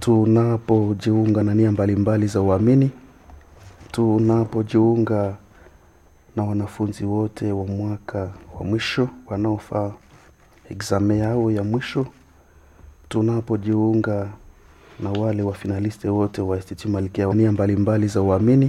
tunapojiunga na nia mbalimbali za uamini, tunapojiunga na wanafunzi wote wa mwaka wa mwisho wanaofaa exame yao ya mwisho, tunapojiunga na wale wafinaliste wote wa Institut Malkia wa nia mbalimbali za uamini,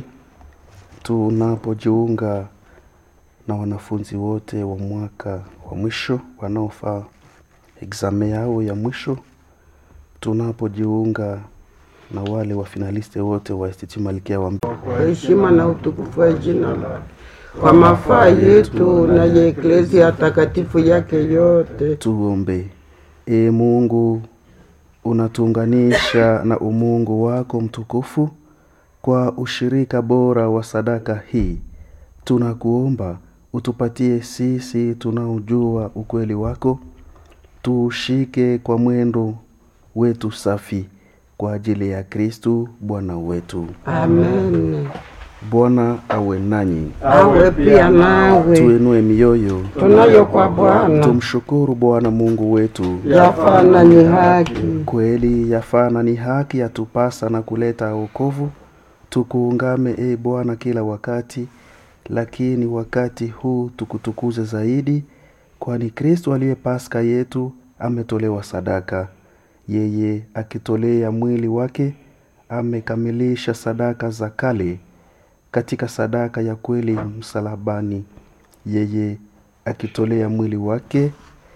tunapojiunga na wanafunzi wote wa mwaka wa mwisho wanaofaa exame yao ya mwisho, tunapojiunga na wale wafinaliste wote wa Institut Malkia wa kwa heshima na utukufu wa jina lake, kwa mafaa yetu na ya eklezia takatifu yake yote. Tuombe. E Mungu, unatuunganisha na umungu wako mtukufu kwa ushirika bora wa sadaka hii. Tunakuomba utupatie sisi tunaojua ukweli wako, tuushike kwa mwendo wetu safi kwa ajili ya Kristu Bwana wetu. Amen. Bwana awe nanyi, Awe pia nawe, tuinue mioyo, tunayo kwa Bwana tumshukuru Bwana Mungu wetu. yafana ni haki. Kweli yafaa na ni haki yatupasa na kuleta wokovu. Tukuungame e Bwana kila wakati, lakini wakati huu tukutukuze zaidi, kwani Kristo aliye Paska yetu ametolewa sadaka. Yeye akitolea mwili wake amekamilisha sadaka za kale katika sadaka ya kweli msalabani. Yeye akitolea mwili wake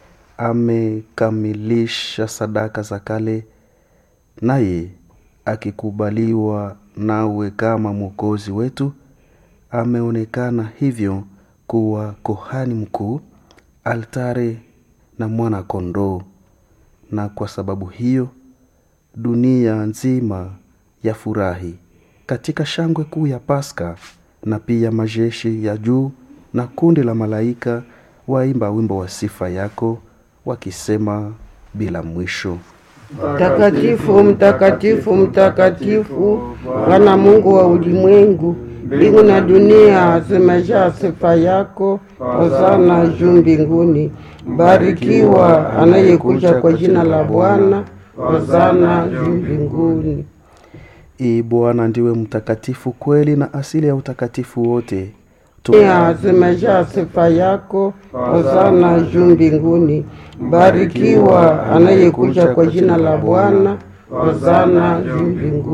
amekamilisha sadaka za kale, naye akikubaliwa nawe kama mwokozi wetu, ameonekana hivyo kuwa kohani mkuu, altare na mwana kondoo. Na kwa sababu hiyo dunia nzima yafurahi katika shangwe kuu ya Paska, na pia majeshi ya juu na kundi la malaika waimba wimbo wa sifa yako wakisema bila mwisho. Mtakatifu, mtakatifu, mtakatifu, Bwana Mungu wa ulimwengu, mbingu na dunia zimejaa sifa yako. Hosana juu mbinguni. Barikiwa anayekuja kwa jina la Bwana. Hosana juu mbinguni. Ee Bwana ndiwe mtakatifu kweli na asili ya utakatifu wote. Tu- Dunia zimejaa sifa yako. Hosana juu mbinguni. Barikiwa anayekuja kwa jina la Bwana. Hosana juu mbinguni.